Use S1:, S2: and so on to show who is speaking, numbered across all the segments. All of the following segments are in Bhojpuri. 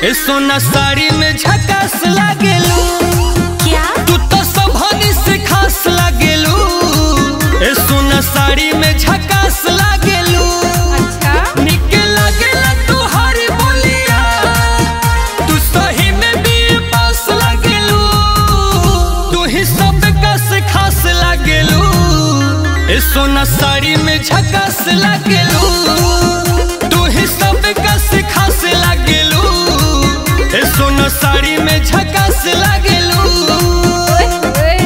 S1: ए सोना साड़ी में झकास लागेलू
S2: क्या
S1: तू तो सबनी से खास लागेलू ए सोना साड़ी में झकास लागेलू
S2: अच्छा
S1: निके लागेला तू हरी बोलिया तू सही में भी पास लागेलू तू ही सब का से खास लागेलू ए सोना साड़ी में झकास लागेलू तू ही सब का से खास लागेलू ए सोना साड़ी में झकास लागेलू
S2: ओए ओए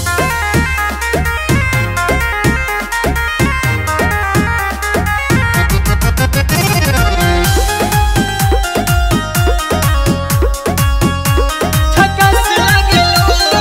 S1: झकास लागेलू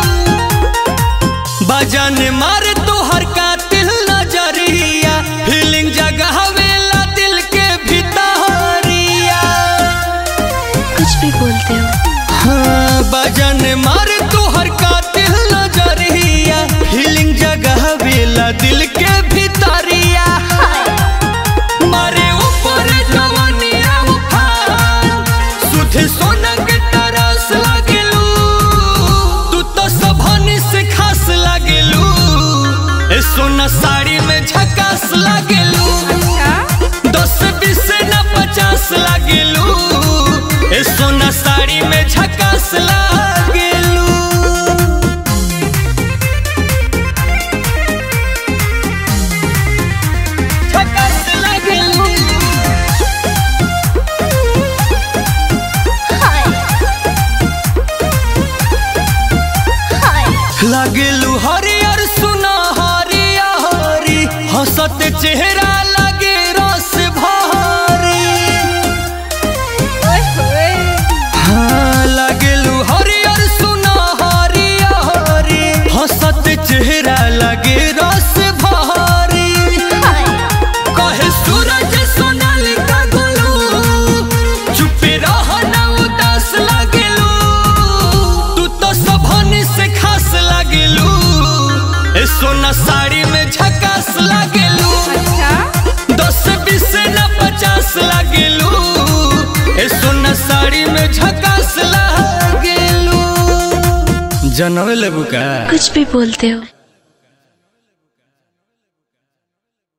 S1: बजन मार तोहर कातिल नजरिया फीलिंग जगह वेला दिल के भितरिया
S2: कुछ भी बोलते हो
S1: हाँ बजन मार तोहर कातिल नजरिया फीलिंग जगह वेला दिल के भितरिया मारे ऊपर जवानिया उफान सुधे सोना के तरस लागेलू तू तो सबनी से खास लागेलू ए सोना साड़ी में झकास लागेलू
S2: अच्छा
S1: दस बीस न पचास लागेलू ए सोना साड़ी में झकास लागेलू झकास लागेलू
S2: हाय हाय
S1: लागेलू हरियर सुना हरिया हरी हंसत चेहरा लगे रस भारी
S2: ओए ओए
S1: हाँ लागेलू हरियर सुना हरिया हरी हंसत चेहरा लगे रस भारी
S2: हाय
S1: कहे सूरज सोनालिका गोलू चुपे रह ना उदास लागेलू तू तो सबनी से खास लागेलू ए सोना साड़ी में झकास लागेलू
S2: अच्छा
S1: दस बीस न पचास लागेलू ए सोना साड़ी में झकास लागेलू जनवे लेबू का
S2: कुछ भी बोलते हो